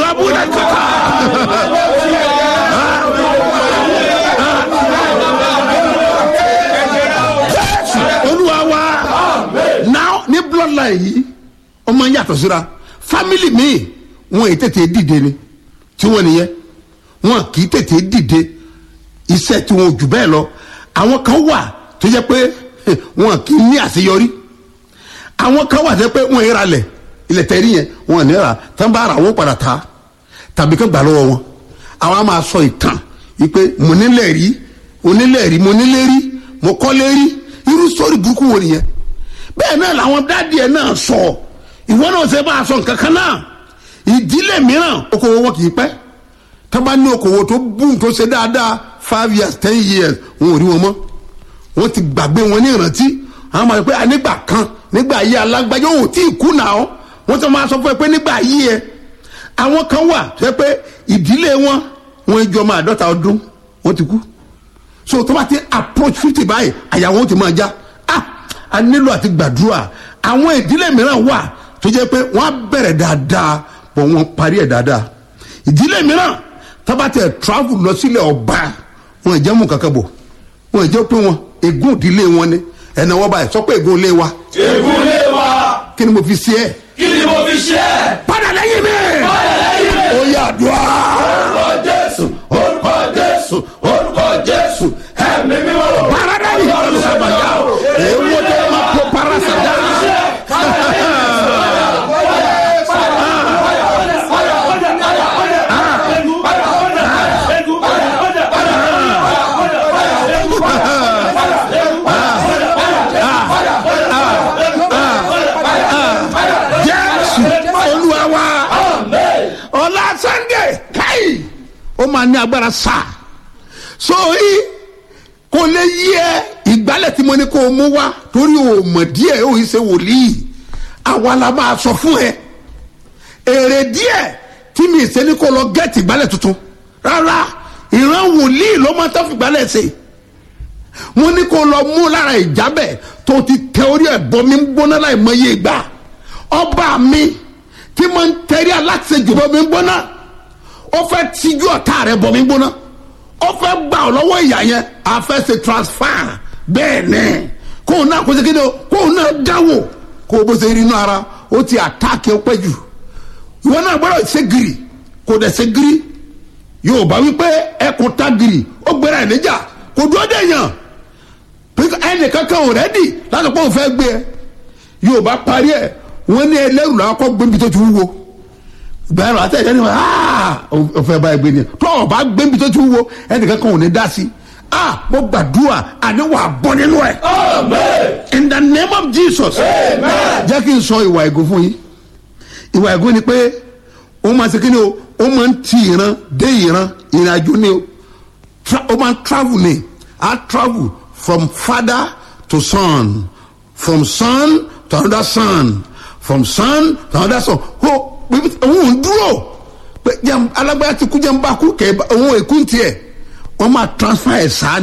abúlé kàkà. olúwa wa now ní bloodline yìí ọmọ ń yàtọ̀ síra family mi wọn ì tètè dìde ni tí wọn nìyẹn wọn kì í tètè dìde iṣẹ́ tí wọn ò jù bẹ́ẹ̀ lọ àwọn kan wà tó jẹ́ pé wọn kì í ní àṣeyọrí àwọn kan wà tó jẹ́ pé wọn ìra lẹ̀ ilẹ̀ tẹ̀rí yẹn wọn ní ra tán bá ra wọn padà ta tàbí kán gbà lọ́wọ́ wọn àwọn á máa sọ ìtàn wípé mo nílẹ̀ rí onílẹ̀ rí mo nílé rí mo kọ́lé rí irú sórí burúkú wo nìyẹn bẹ́ẹ̀ náà làwọn dáàdì ẹ̀ náà sọ ìwọ náà ṣe bá a sọ nǹkan kan náà ìdílé mìíràn okòwò wọn kì í pẹ́ tó bá ní okòwò tó bùn tó ṣe dáadáa five years ten years wọn ò rí wọn mọ́ wọ́n ti gbàgbé wọn ní ìrántí àwọn máa sọ pé nígbà kan nígbà ayé alágbájọ ò tí ì kú nà ọ́ wọ́n ti máa sọ fún ẹ pé nígbà ayé ẹ àwọn kan wà tó yẹ pé ìdílé wọn wọn jọ máa dọ́ta ọdún wọ́n ti kú so tó bá ti approach fifty báyìí àyà wọn ti máa já ah a nílò àti gbàdúrà àwọn ìdílé mìíràn wà tó jẹ́ pé wọ́n á bẹ̀rẹ̀ dáadáa bọ̀ wọ́n parí ẹ̀ dáadáa ìdílé mìíràn tó bá tẹ̀ travel lọ sílẹ̀ ọba wọn ì jẹ́ mú kankan bò wọn ì jẹ́ pé wọn ègún ìdílé wọn ni ẹ̀nà wọn báyìí sọ pé ègún ilé wa ègún lé wa kí ni mo fi ṣe ẹ́ kí ni mo fi ṣe é. padà lẹ́yìn mi Padà lẹ́yìn mi. ó yà dùá orúkọ jésù orúkọ jésù orúkọ jésù ẹ̀mí mímọ́. parada yìí ọ̀rọ̀ sábàjá èwo tẹ́ ẹ máa kó parasada jésù olúwa wa ọlá sunday káyì ó máa ní agbára sáà so yìí kò lè yí ẹ ìgbálẹ̀ tí mo ní kó o mú wá torí o mọ̀ díẹ̀ o yìí ṣe wòlíì àwa la máa sọ fún ẹ èrè díẹ̀ tí mi ṣe ní kó lọ gẹ́ẹ̀tì ìgbálẹ̀ tuntun rárá ìran wòlíì ló máa tọ́ fi ìgbálẹ̀ ṣe mo ní kó lọ mú lára ìjábẹ̀ tó ti tẹ orí ẹ̀ bọ́ mi ń gbóná láì mọ iye ìgbà ọba mi tí mo ń tẹ̀rí aláṣejù bọ́ mi ń gbóná ó fẹ́ tijú ọ̀tá rẹ̀ bọ́ mi ń gbóná ó fẹ́ gbà ọ́ lọ́wọ́ ìyá yẹn a fẹ́ ṣe transfer bẹ́ẹ̀ ni kóun náà kó ṣe kí ni o kóun náà dáwò kó o bó ṣe rí inú ara ó ti àtàkì ó pẹ́ jù ìwọ náà gbọ́dọ̀ ṣe gírì kò dẹ̀ ṣe gírì yóò bá wípé ẹkùn ta gírì ó gbéra ẹ̀ níjà kò dúró dé yàn ẹnì kankan ò rẹ́dì láti pọ́n fẹ́ gbé ẹ yóò bá parí ẹ wọ́n ní ẹlẹ́rù làwọn kọ́ gbébi tó ti wúwo bẹ́ẹ̀rù àtẹ̀jẹ́ ni wọ́n aa ọ̀fẹ́ báyìí gbé ni tó o bá gbébi tó ti wúwo ẹnìkan kan ò ní dá sí ah mo gbàdúrà àní wà bọ́ nínú ẹ̀ amen in the name of jesus amen. jẹ́ kí n sọ ìwà ẹ̀gún fún yín ìwà ẹ̀gún ni pé ó máa ṣe kí ni o ó máa ń ti ìran dé ìran ìrìn àjò ni o Tra- ó máa ń travel ni a travel from father to son from son to another son from son to another son ó òun ò dúró pé jẹun alágbára ti kú jẹun bá kú kẹ òun èkú tiẹ̀ wọ́n máa transfer ẹ̀ sáà